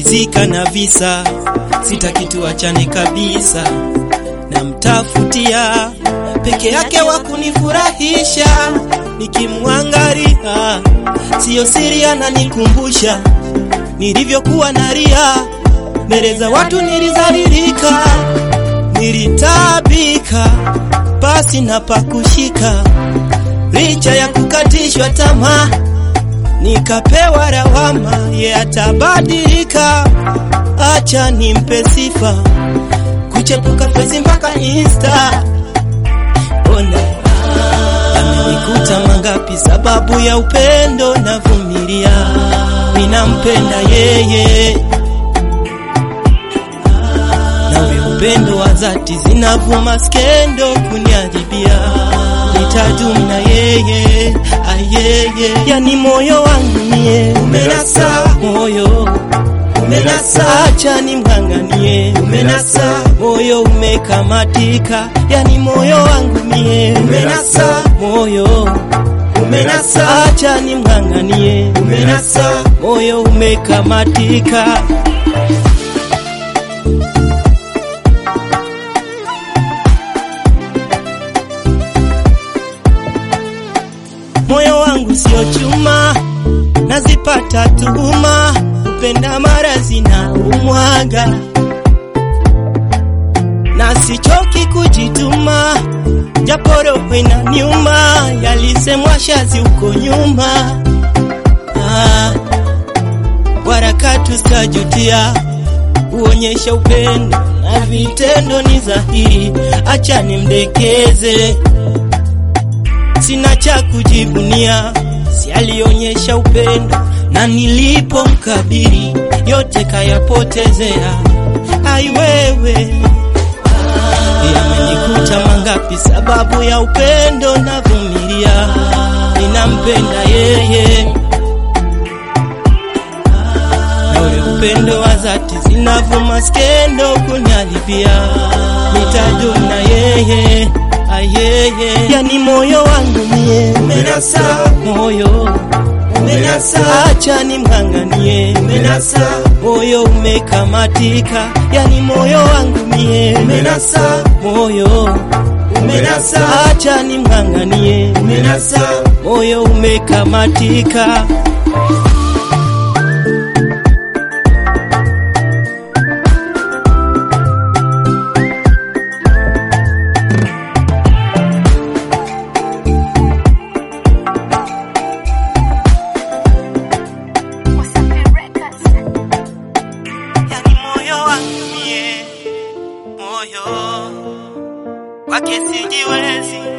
nimemalizika na visa, sitaki tuachane kabisa, namtafutia peke yake wa kunifurahisha, nikimwangalia siyo siri, ananikumbusha nilivyokuwa nalia mbele za watu, nilizalilika, nilitabika basi na pakushika, licha ya kukatishwa tamaa, nikapewa lawama, ye atabadilika, acha nimpe sifa, kuchepuka fesi mpaka Insta. Ona yamenikuta mangapi, sababu ya upendo navumilia, ninampenda yeye nawe upendo wa dhati zinavuma skendo kuniadhibia, nitadumu na yeye ayeye, yani moyo wangu mie umenasa, moyo umenasa, acha nimng'ang'anie, umenasa, moyo umekamatika, yani moyo wangu mie umenasa, moyo umenasa, acha nimng'ang'anie, umenasa, moyo umekamatika. moyo wangu sio chuma, nazipata tuhuma, upenda mara zina umwaga, na sichoki kujituma, japo roho inaniuma, yalisemwa shazi huko nyuma. Ah, warakatu sitajutia, uonyesha upendo na vitendo ni dhahiri, acha nimdekeze sina cha kujivunia, si alionyesha upendo na nilipomkabiri yote kayapotezea. Ai wewe, yamenikuta mangapi sababu ya upendo, navumilia, ninampenda yeye na ule upendo wa dhati zinavuma skendo kunialibia, nitadumu na yeye ayeye, yani moyo wangu mie umenasa, moyo umenasa, acha nimng'ang'anie, umenasa, moyo umekamatika, yani moyo wangu mie umenasa, moyo umenasa, acha nimng'ang'anie, umenasa, moyo umekamatika. yani moyo wangu mie, moyo wake sijiwezi